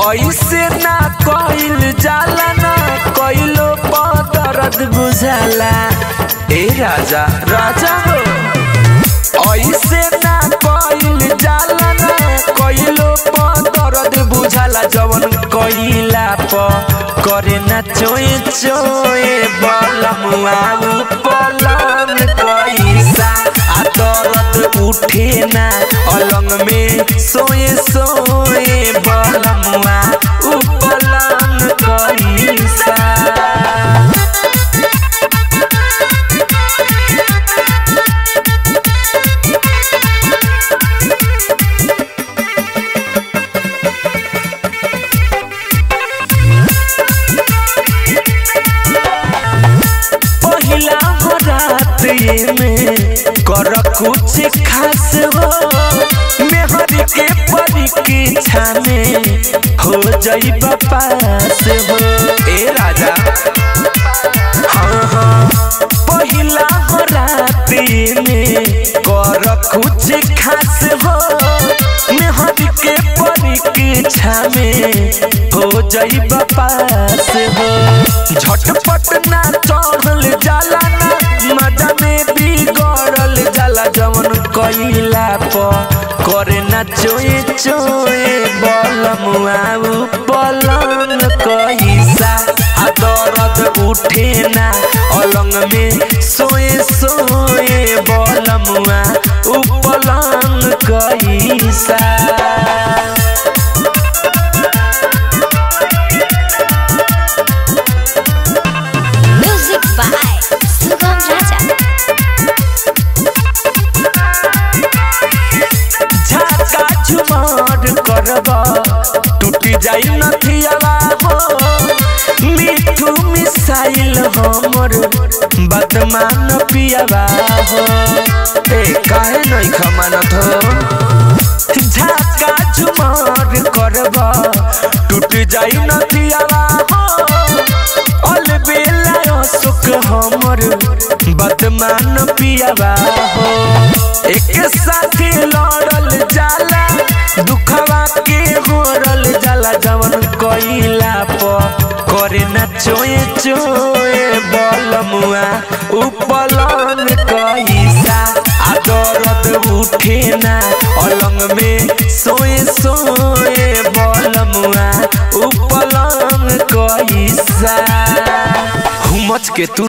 ऐसे ना कइल जाला ना कइलो पर दर्द बुझाला ए राजा राजा हो ऐसे ना कइल जाला ना कइलो पर दर्द बुझाला जवन कइला पर करे ना चोए चोए बलमुआ पलम कैसा आ दर्द उठे ना अलंग में सोए सोए बलमुआ उपलम कैसा पहिला हो रात ये में कर कुछ खास हो मेहर के परीक्षा में हो जाई पास हो ए राजा हाँ हाँ पहिला हो रात ये में कर कुछ खास हो मेहर के परीक्षा में हो जाई पास हो झटपट ना चढ़ल जाला ना मजा में बिगड़ल जाला जवन कइला प करे ना चोए चोए बलमुआ पलंग कैसा आ दर्द उठे ना अलंग में सोए सोए बलमुआ उपलंग कैसा Music by Sugam Raja. झाका झुमार करबा टूटी जाई नथियावा हो मिठू मिसाइल हमर बदमान पियावा हो ए काहे नहीं खमानत हो झाका झुमार करबा टूटी जाई नथियावा हो अल बेला सुख हमर बदमान पियावा हो एक साथी लड़ल जाला दुखवा के होरल जाला जवन कइला प करे ना चोए चोए बलमुआ उपलन कैसा आ दर्द उठे ना अलंग में सोए सोए बलमुआ उपलन कैसा हुमच के तू